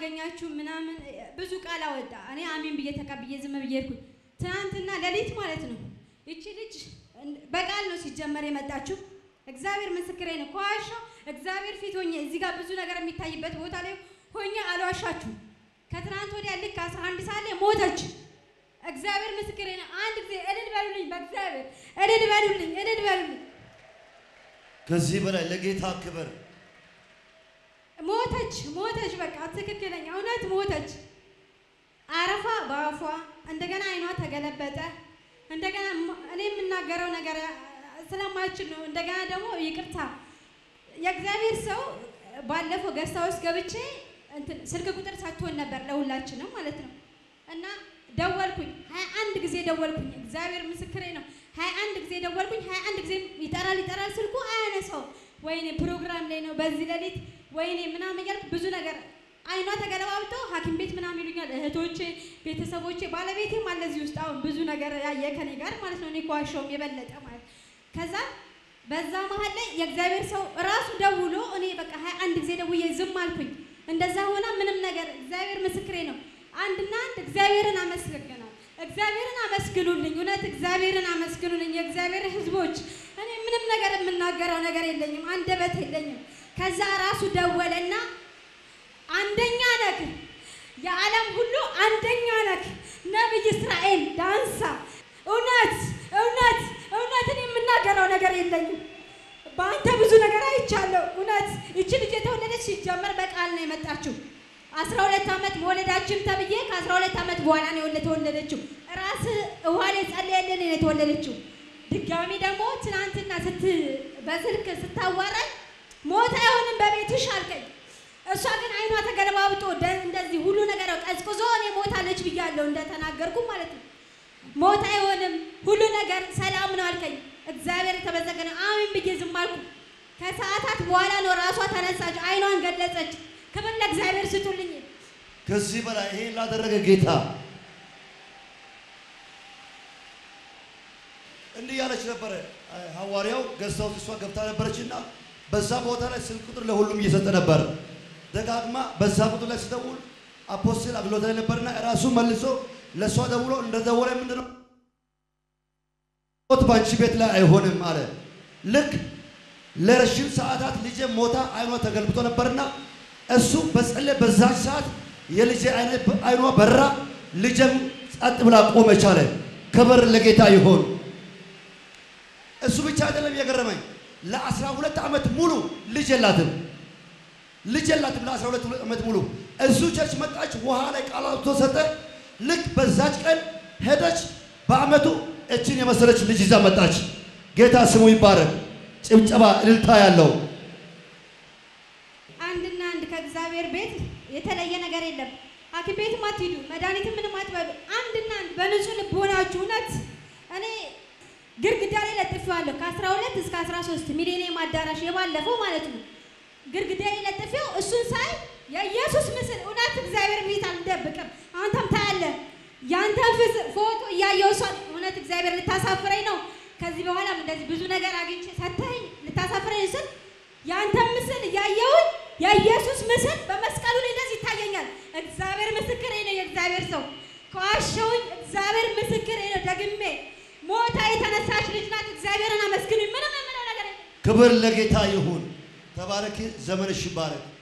አላገኛችሁ ምናምን ብዙ ቃል አወጣ። እኔ አሜን ብዬ ተቀብዬ ዝም ብዬ ሄድኩኝ። ትናንትና ሌሊት ማለት ነው ይቺ ልጅ በቃል ነው ሲጀመር የመጣችው። እግዚአብሔር ምስክሬ ነው። ከዋሻው እግዚአብሔር ፊት ሆኜ እዚህ ጋር ብዙ ነገር የሚታይበት ቦታ ላይ ሆኜ አልዋሻችሁም። ከትናንት ወዲያ ልክ አስራ አንድ ሰዓት ላይ ሞተች። እግዚአብሔር ምስክሬ ነው። አንድ ጊዜ እልል በሉልኝ፣ በእግዚአብሔር እልል በሉልኝ፣ እልል በሉልኝ። ከዚህ በላይ ለጌታ ክብር ሞተች ሞተች። በቃ ትክክለኛ እውነት ሞተች። አረፋ በአፏ እንደገና አይኗ ተገለበጠ። እንደገና ሞ- እኔ የምናገረው ነገር ስለማልችል ነው። እንደገና ደግሞ ይቅርታ የእግዚአብሔር ሰው ባለፈው ገዝታ ውስጥ ገብቼ እንትን ስልክ ቁጥር ሰጥቶን ነበር ለሁላችንም ማለት ነው። እና ደወልኩኝ ሀያ አንድ ጊዜ ደወልኩኝ። እግዚአብሔር ምስክሬ ነው። ሀያ አንድ ጊዜ ደወልኩኝ። ሀያ አንድ ጊዜ ይጠራል ይጠራል፣ ስልኩ አያነሳው። ወይኔ ፕሮግራም ላይ ነው በዚህ ሌሊት ወይኔ ምናምን እያልኩ ብዙ ነገር አይኗ ተገለባብጦ ሐኪም ቤት ምናምን ይሉኛል እህቶቼ፣ ቤተሰቦቼ፣ ባለቤቴም አለ እዚህ ውስጥ አሁን ብዙ ነገር ያየ ከኔ ጋር ማለት ነው። እኔ ከዋሻውም የበለጠ ማለት ከዛ በዛ መሀል ላይ የእግዚአብሔር ሰው ራሱ ደውሎ እኔ በቃ ሀያ አንድ ጊዜ ደውዬ ዝም አልኩኝ። እንደዛ ሆና ምንም ነገር እግዚአብሔር ምስክሬ ነው። አንድና አንድ እግዚአብሔርን አመስግናል። እግዚአብሔርን አመስግኑልኝ፣ እውነት እግዚአብሔርን አመስግኑልኝ። የእግዚአብሔር ሕዝቦች እኔ ምንም ነገር የምናገረው ነገር የለኝም፣ አንደበት የለኝም። ከዛ ራሱ ደወለና አንደኛ ነህ፣ የዓለም ሁሉ አንደኛ ነህ፣ ነቢይ እስራኤል ዳንሳ። እውነት እውነት እውነት እኔ የምናገረው ነገር የለኝም። በአንተ ብዙ ነገር አይቻለሁ። እውነት ይቺ ልጅ የተወለደች ሲጀመር በቃል ነው የመጣችው። አስራ ሁለት ዓመት መውለዳችን ተብዬ ከአስራ ሁለት ዓመት በኋላ ነው የወለ- የተወለደችው። ራስ ውሃ ላይ ጸልየልን ነው የተወለደችው። ድጋሚ ደግሞ ትናንትና ስት በስልክ ስታዋራኝ ሞት አይሆንም በቤትሽ አልከኝ። እሷ ግን አይኗ ተገለባብጦ ደ- እንደዚህ ሁሉ ነገር ቀዝቅዞ እኔ ሞታለች ብያለሁ እንደተናገርኩ ማለት ነው። ሞት አይሆንም ሁሉ ነገር ሰላም ነው አልከኝ። እግዚአብሔር የተመሰገነ አሜን ብዬ ዝም አልኩ። ከሰዓታት በኋላ ነው ራሷ ተነሳች፣ አይኗን ገለጸች። ክብር ለእግዚአብሔር ስጡልኝ። ከዚህ በላይ ይሄን ላደረገ ጌታ እንዲህ ያለች ነበረ። ሐዋርያው ገዝታው እሷ ገብታ ነበረችና በዛ ቦታ ላይ ስልክ ቁጥር ለሁሉም እየሰጠ ነበር። ደጋግማ በዛ ቁጥር ላይ ስደውል አፖስትል አግሎት ላይ ነበርና ራሱ መልሶ ለእሷ ደውሎ እንደደወለ ምንድነው ሞት በአንቺ ቤት ላይ አይሆንም አለ። ልክ ለረዥም ሰዓታት ልጄ ሞታ አይኗ ተገልብጦ ነበርና እሱ በጸለይ በዛች ሰዓት የልጄ አይኗ በራ፣ ልጄም ጸጥ ብላ ቆመች አለ። ክብር ለጌታ ይሁን። እሱ ብቻ አይደለም የገረመኝ፣ ለአስራ ሁለት ዓመት ሙሉ ልጅ የላትም ልጅ የላትም። ለአስራ ሁለት ዓመት ሙሉ እሱ ቸርች መጣች፣ ውሃ ላይ ቃል አውጥቶ ሰጠ። ልክ በዛች ቀን ሄደች። በአመቱ እችን የመሰለች ልጅ ይዛ መጣች። ጌታ ስሙ ይባረክ። ጭብጨባ እልልታ ያለው አንድና አንድ ከእግዚአብሔር ቤት የተለየ ነገር የለም። ሐኪም ቤትም አትሂዱ፣ መድኃኒትም ምንም አትበሉ። አንድና አንድ በንጹህ ልብ ሆናችሁ እውነት እኔ ግድግዳ ላይ ለጥፌዋለሁ ከ12 እስከ 13 ሚሊኒየም አዳራሽ የባለፈው ማለት ነው። ግድግዳ ላይ ለጥፌው እሱን ሳይ የኢየሱስ ምስል እውነት እግዚአብሔር ፊት አልደብቅም። አንተም ታያለህ። ያንተን ፍስ- ፎቶ እያየሁ እሷን እውነት እግዚአብሔር ልታሳፍረኝ ነው። ከዚህ በኋላም እንደዚህ ብዙ ነገር አግኝቼ ሰተኸኝ ልታሳፍረኝ ስል ያንተን ምስል እያየሁኝ የኢየሱስ ምስል በመስቀሉ ላይ እንደዚህ ይታየኛል። እግዚአብሔር ምስክሬ ነው። የእግዚአብሔር ሰው ከዋሸሁኝ እግዚአብሔር ምስክሬ ነው። ደግሜ ሞታ የተነሳች ልጅ ናት። እግዚአብሔርን አመስግኑኝ። ምንም የምለው ነገር የለም። ክብር ለጌታ ይሁን። ተባረክ። ዘመንሽ ይባረክ።